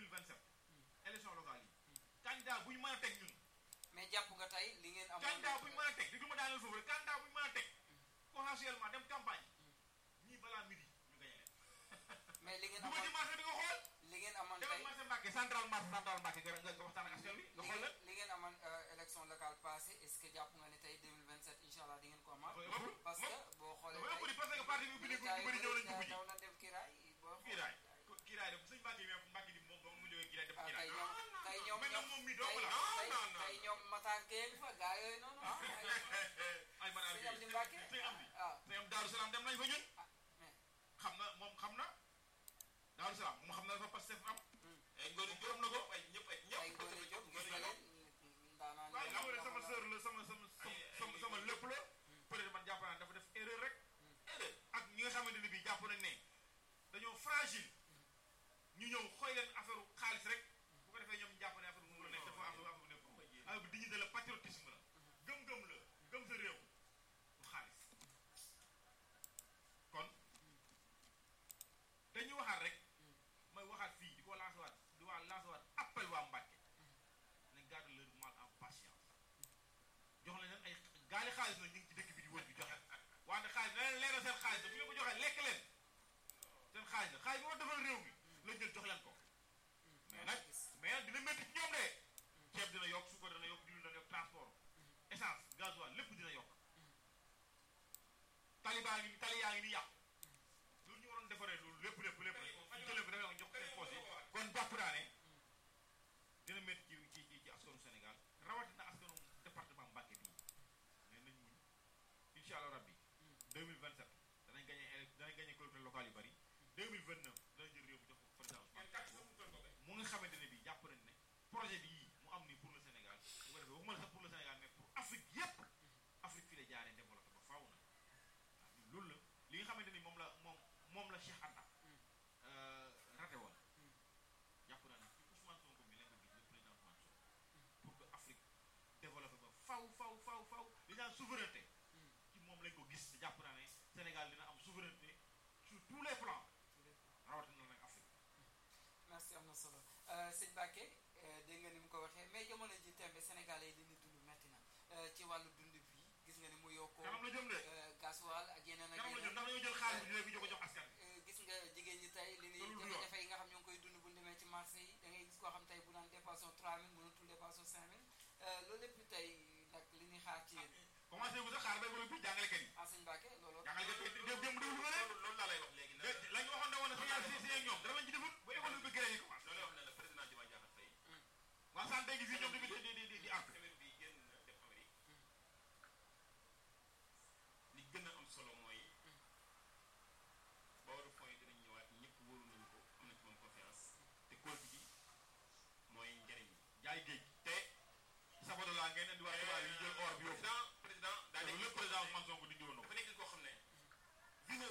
2027 élection locale yi candidat bu ñu mën a teg ñun mais jàpp nga tey li ngeen amoon candidat bu ñu mën a teg di du ma daaneel foofu rek candidat bu ñu mën a teg potentiellement dem campagne ñii balaa midi ñu gañe leen mais li ngeen bu ma ci amoon marché di nga xool li ngeen amoon demal tey marché Mbàkke central marché central Mbàkke nga nga waxtaan ak askan wi nga li xool ngeen leen li ngeen amoon euh, élection locale passée est-ce que jàpp nga ne tey 2027 incha allah di ngeen ko amaat Dafa ëpp, parce moom- que boo xoolee dafa ëpp di parce que parti bi ubbi militaires ñu bëri ñëw nañ yi dugg ji daw na def kiraay boo kiiraay kiiraay def sëñ Mbàkke mi Mbàkke di moom ba mu jógee kiiraay def ah kiiraay tey ñoom tey ñoom mais nag ñoom moom mi tey dong la tey tey ñoom Matar Gueye fa gaa yooyu noonu ah ay man sëñ Amdi Mbàkke sëñ Amdi ah sëñ am Daaru Salaam dem nañ fa ñun ah mais xam na moom xam na Daaru Salaam moom xam na dafa Pastef am Hmm. ay ngóor yi gërëm na ko ay ñëpp ay ay Ngoné Diop gis nga leen ndaanaan waaw leen xam nga ne yoo sama xam sœur la sama sama sama sama lépp la peut-être man jàpp naa dafa def erreur rek erreur ak ñi nga xamante ne bii jàpp nañ ne dañoo fragile ñu ñëw xooy leen affaire xaalis rek bu ko defee ñoom ñu jàpp ne affaire nguur la nekk dafa am affaire bu nekk affaire bi dignité la patriotisme la gëm-gëm la gëm sa réew du xaalis kon dañuy waxaat rek may waxaat fii di ko lancer waat di waa lancer waat appel waa Mbàkke nañ garder leur mal en patience jox leen ay gaali xaalis nag ñu ngi ci dëkk bi di wër di joxe wante xaalis na leen leeral seen xaalis la bu ñu ko joxee lekk leen seen xaalis la xaalis bi ma defal réew mi lañ jël jox leen ko mais nag mais nag dina métti ci ñoom de ceeb dina yokk suukar dina yokk diwlin dina yokk transport essence gasoil lépp dina yokk tali baa ngi tali yaa ngi ni yàqu loolu ñu waroon defaree loolu lépp lépp lépp ñu jëlee ko defee ko jox ko seen poche yi kon jàpp naa ne dina métti ci ci ci ci askanu Sénégal rawatina askanu département Mbacké bii mais nañ muñ incha allah rabbi 2027 danañ gagné élec danañ gagné collectivités locales yu bari 2029 danañ jël réew mi jox ko président Ousmane Sonko mu nga xamante ne bii jàpp nañ ne projet bi yii mu am nii pour le Sénégal bu ko defee waxuma la sax pour le Sénégal mais pour Afrique yépp Afrique fii la jaaree développé ba faaw na waaw ñun loolu la li nga xamante ni moom la moom moom la Cheikh Anta raté woon jàpp naa ne ci Ousmane Sonko mi leen ko gis le président Ousmane Sonko pour que Afrique développé ba faw faw faw faw li naan souveraineté ci moom lañ ko gis te jàpp naa ne Sénégal dina am souveraineté sur tous les plans rawatina nag Afrique merci am na solo Euh, sëñ Mbacke euh, dégg nga ni mu ko waxee mais jamono ji tembe sénégalais yi li ñu dund metti na Euh, ci wàllu dund bi gis nga ni mu yokkoo kanam la jëm de euh, gasoil ak yeneen ak kanam la jëm yeneen ndax dañoo jël xaalis bi di ko jox askan bi Euh, gis nga jigéen ñi tey li Loolu ni du yoon. jafe-jafe yi nga xam ñoo ngi koy dund bu ñu demee ci marché yi da ngay gis koo xam tey bu naan dépassé 3000 mënatul dépassé 5000 Euh, loolu lépp tey nag li ñuy xaar ci yéen commencé bu sax xaar bay bëgg bi jàngalekat yi ah sëñ Mbacke loolu jàngalekat yi démb démb déglu nga leen loolu loolu laa lay wax léegi nag la ñu waxoon ne woon na signal si si ak ñoom dara lañ ci defut ba école bi grève yi commencé loolu wax ne la président Diomaye Diakhar Faye waa santé gi fii ñoom tamit di di di di àtt semaine bi génn def Amérique li gën a am solo mooy booru fonds yi dinañ ñëwaat ñëpp wóolu nañu ko am nañ ci moom confiance te kóolute gi mooy njëriñ li jaay géej te sabado laa ngeen indi waa tubaab yi jël or bi yóbbu président président daa loolu nekk lépp président Ousmane Sonko dindi woon na ko dafa nekk koo xam ne vision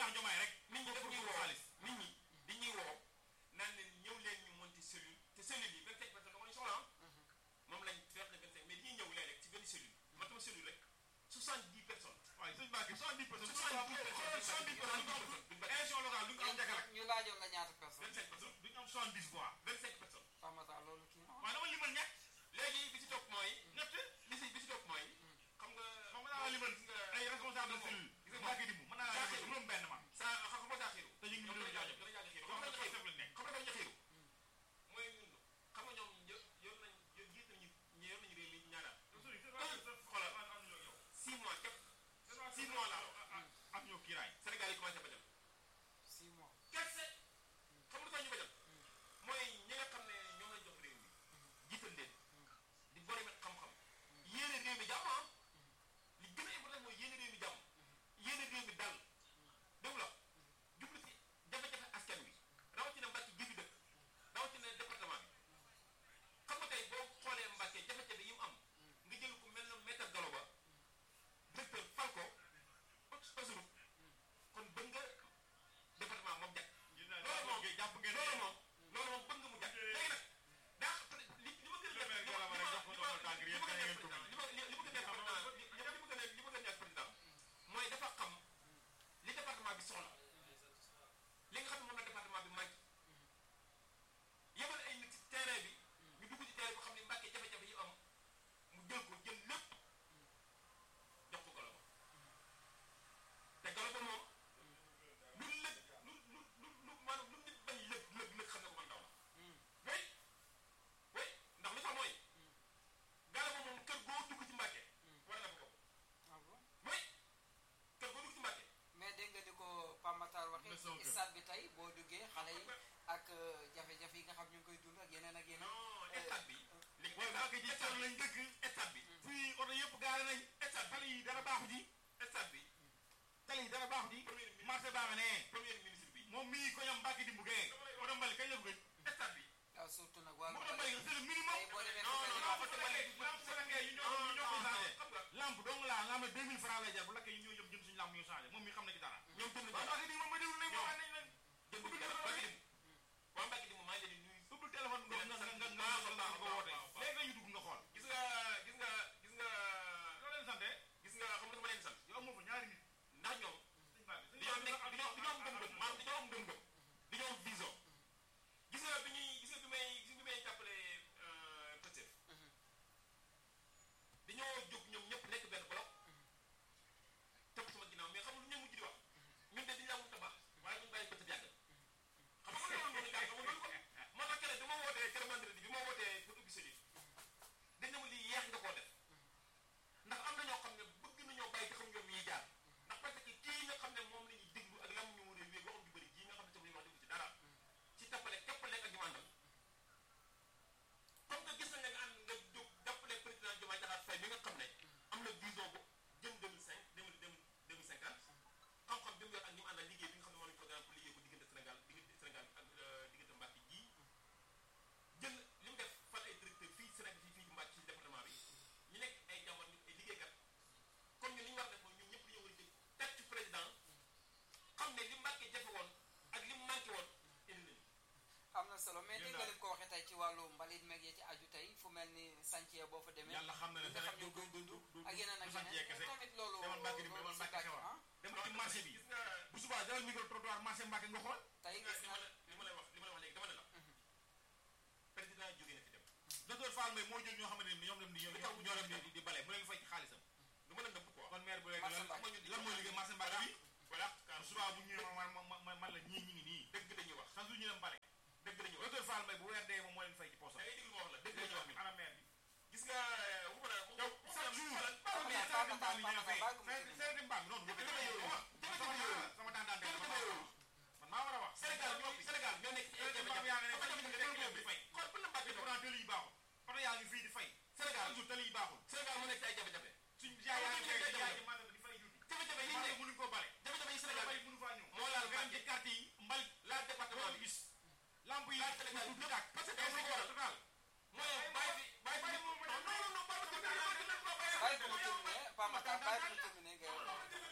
président Diomaye rek nit ñi daf ñuy woo xaalis nit ñi dañuy woo naan leen ñëw leen ñu monter cellule te cellule yi 25 personnes da nga soxla ah moom lañ feex ne 25 mais dañuy ñëw léeg-léeg ci benn cellule man sama cellule rek 70 personnes waaye sëñ Mbacke 70 personnes 70 personnes 70 personnes du ñu am élection locale du ñu am njëkk rek ñu laajoon la ñaata personne 25 personnes du ñu am 70 voix 25 personnes Pamata loolu kii na waaye dama limal ñett léegi bi ci topp mooy ñett li si bi ci topp mooy xam nga xam nga naa limal gis nga ay responsable de cellule gis nga Mbacke Dimbu mën naa la limal juróom benn man sa xam nga daa xiiru te ñu ngi ñoom doon dana jaajëf jàng dana jàng xiiru xam xam nga nga xëy xiiru lañ nekk xam nga dañu xiiru mooy ñun xam nga ñoom yor yor nañ yor jiit nañu ñi yor nañu réew mi ñaara xoolal 6 mois képp 6 mois laa ak ñoo kiiraay Sénégal yi commencé bañal 6 mois kese xam nga lu tax ñu bañal mooy ñi nga xam ne ñoom lañ jox réew mi jiital leen di borom xam-xam yéene réew mi jàmm ah li gën a important mooy yéene réew mi jàmm yéene réew mi dal dégg la jublu si jafe-jafe askan wi rawatina Mbàkke gi fi dëkk rawatina département bi xam nga tey boo xoolee Mbàkke jafe-jafe yi mu am nga jël ku mel na maître Galo Ba directeur fal ko Asuru kon bëgg nga département moom jag loolu moom jàpp ngeen loolu moom loolu moom bëgg nga mu jag léegi nag daa li li ma gën a Premier Gala Ba rek jox ko ndombal tànk yéen da ngeen ko li ma li li ma gën a neex président li li ma gën a li ma gën a neex président mooy dafa xam li département bi soxla li nga xam ne moom la département bi manqué yebal ay nit ci terrain bi ñu dugg ci terrain bi xam ne Mbàkke jafe-jafe yi am mu jël ko jël lépp jox ko Galo Ba te Galo Ba moom lu lëg lu lu lu lu maanaam lu nit bañ lëg lëg lëg xam ne ko man daw la oui oui ndax li tax mooy Galo Ba moom kër goo dugg ci Mbàkke war na fa bokk ah bon oui kër goo dugg ci Mbàkke mais dégg nga ni ko Pamatar Na waxee sama ci kër. stade bi tey boo duggee xale yi ak euh, jafe-jafe yi nga xam ñu ngi koy dund ak yeneen ak yeneen non stade bi li mooy Mbacke ji stade tool lañ dëkk stade bi fii oto yëpp gaare nañ stade tali yi dara baaxu ji stade bi tali yi dara baaxu ji premier ministre marché baa nga ne premier ministre bi moom mii ko ñam Mbacke Dimbu gee oto mbali kañ la ko gëj stade bi waaw surtout nag wàllu oto mbali c'est le minimum tey boo demee non, fu mel ni non, Pamata oto mbali lampe Sénégal yi ñoo ñu ñoo ko changé xam nga lampe dong laa nga xam ne 2000 francs lay jar bu lakkee ñu ñoo jëm jëm suñu lampe ñu changé moom mi xam na ci dara ñoom jënd waaw nañu Mbacke Dimbu ma déglu nañ ma wax nañ leen jënd nañu dara Mbacke Dimbu waa Mbacke Dimbu maa ngi leen di nuyu ubbil téléphone nga nga nga nga nga nga nga woote léegi lañu dugg nga xool gis nga gis nga gis nga loo leen sante gis nga xam nga dama leen sant yow moo fa ñaari nit ndax ñoom sëñ Mbacke sëñ dañoo nekk Mbacke dañoo dañoo am gëm-gëm maanaam dañoo am gëm-gëm dañoo am vision gis nga bi ñuy gis nga bi may gis nga bi may jàppale Pastef dañoo jóg ñoom ñëpp nekk benn bloc topp sama ginnaaw mais xam nga lu ñu mujj di wax ñun de dañu laa wut a baax waaye ñun bàyyi Pastef yàgg xam nga loolu moom la xam nga loolu ko moo tax keroog bi ma wootee keroog vendredi bi ma wootee pour ubbi sa livre dañ ne ma lii yeex nga koo def ndax am na ñoo xam ne bëgg nañoo bàyyi te xam ñoom yi jaar ndax parce que kii nga xam ne moom la ñuy déglu ak lam ñu war a wéeg waxam ju bëri jii nga xam ne tam li wax déglu ci dara ci tappale képpale ak ñu àndal comme que gis nañ ne nga ànd nga jóg jàppale président Diomaye Diakhar Faye mi nga xam ne am na vision bu jëm 2005 2050 xam-xam bi mu yor ak ñi mu àndal liggéey bi nga xam ne moom lañ programme pour liggéey ko diggante Sénégal diggante Sénégal ak diggante Mbacke ji jël li mu def fal ay directeur fii Sénégal fii fii Mbacke ci département bi ñu nekk ay jàmbar ñu ay liggéeykat comme ñun li ñu war a def mooy ñun ñëpp dañoo war a jóg teg ci président xam ne li Mbacke jafe woon ak li mu manqué woon indi nañu am na solo mais dégg nga lim ko waxee tey ci wàllu mbalit meeg yi ci aju tey fu mel ni chantier boo fa demee yàlla xam na ne nga xam du ñu koy du dund du ak yeneen ak du chantier yeneen kese tamit loolu demal Mbacke Dimbu demal loolu si Mbacke Mbacke, xewal ah. demal ci marché bi gis nga bu subaa jëlal micro trottoir marché Mbacke nga xool tey gis nga gis li na ma la li ma lay wax li ma la wax léegi dama ne la président jógee na fi dem docteur Fall Mbaye moo jël ñoo xamante ne ñoom dem di ñoo ñoo dem di di bale mu leen fay ci xaalisam du ma la nëbb quoi kon maire bu léegi Marché lan Mbacke. lan mooy liggéey marché Mbacke bi voilà bu subaa bu ñëwee man man man man la ñii ñi ngi nii dëgg dañuy wax chaque jour ñu dem bale dëgg dañuy wax docteur Fall Mbaye bu weer dee moom moo leen fay ci poosam da ngay déglu ma wax la dëgg dañuy wax ni ana maire bi gis nga waxuma la yow chaque jour Pamata, Pamata, Pamata, bàyyi ko mu seeti seeti mbaam noonu jafe-jafe yooyu wax jafe-jafe yooyu sama tàntaan jafe-jafe yooyu man maa war a wax Sénégal ñoo Sénégal ñoo nekk ci ay seeti mbaam jafe-jafe yaa ngi ne xam nga fay jafe-jafe ñu bi di fay kon bu la Mbacke doon pourtant tëli yi baaxul oto yaa ngi fii di fay Sénégal chaque jour tëli yi baaxul Sénégal moo nekk ci ay jafe-jafe suñ jaay yaa ngi fay jaay ci maanaam di fay juuti jafe-jafe yi maanaam nekk mënuñ koo bale jafe-jafe yi Sénégal bale mënu faa ñëw moo laal nga dem Mbacke ci quartier yi mbal la département doo bi gis lamp yi laal Sénégal du yëpp tàkk parce que day dafa waral total mooy bàyyi fi bàyyi fi non non non bàyyi fi bàyyi ko mu terminé Pamata bàyyi ko mu terminé nga